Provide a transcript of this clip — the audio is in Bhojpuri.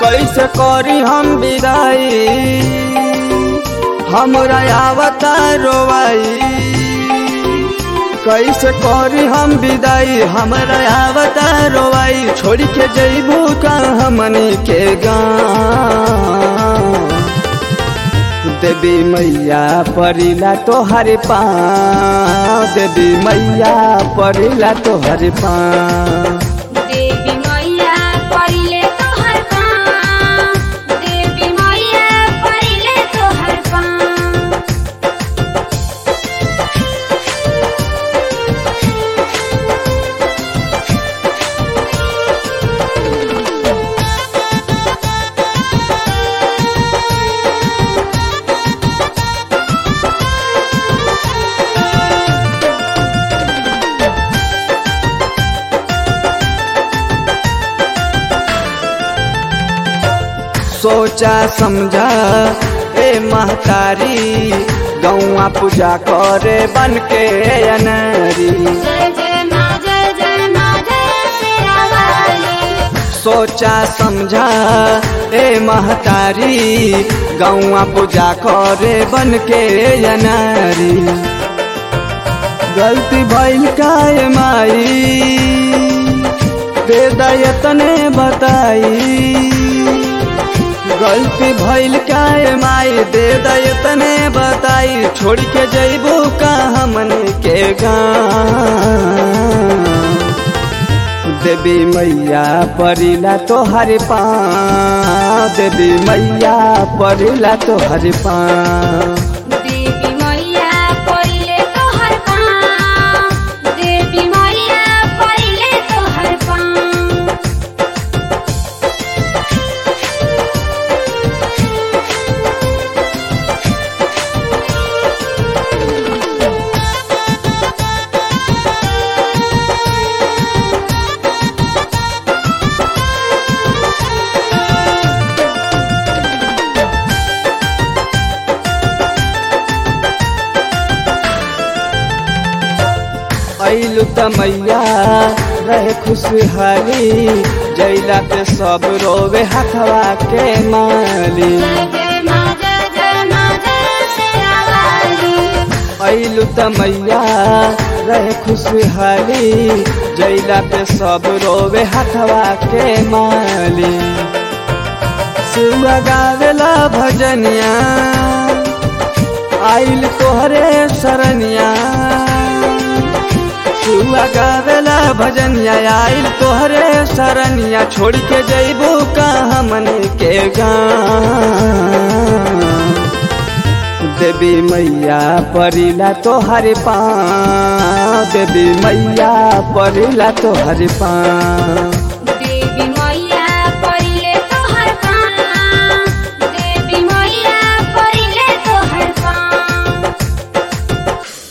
कैसे करी हम विदाई हमरा आवता रोवाई कैसे करी हम विदाई हमरा आवता रोवाई छोड़ के जैबू का हमनी के गाँव देवी मैया परिला तोहर पाँव देवी मैया परिला तोहर पाँव देवी मैया परिले तोहर पाँव देवी मैया परिले तोहर पाँव सोचा समझा ए महतारी गौआ पूजा करे बन के अनरी जय जय माँ जय जय माँ जय शेरा वाली सोचा समझा ए महतारी गौआ पूजा करे बन के अनरी गलती भइल काय माई बेदयतने बताई गलती भइल काय माई दे दयतने बताई छोड़ के जैबू का हमन के गाँव देवी मैया परिला तोहर पाँव देवी मैया परिला तोहर पाँव देवी मैया परिले तोहर पाँव देवी मैया परिले तोहर पाँव ऐलु त मैया रहे खुशहाली जैला पे सब रोवे हथवा के माली जय जय माँ जय जय माँ जय शेरा वाली ऐलु त मैया रहे खुशहाली जैला पे सब रोवे हथवा के माली शिवा गावेला भजनिया आइल तोहरे शरणिया शिवा गावेला भजनिया आइल तोहरे शरणिया छोड़ के जैबू का हमन के गाँव देवी मैया परिला तोहर पाँव देवी मैया परिला तोहर पाँव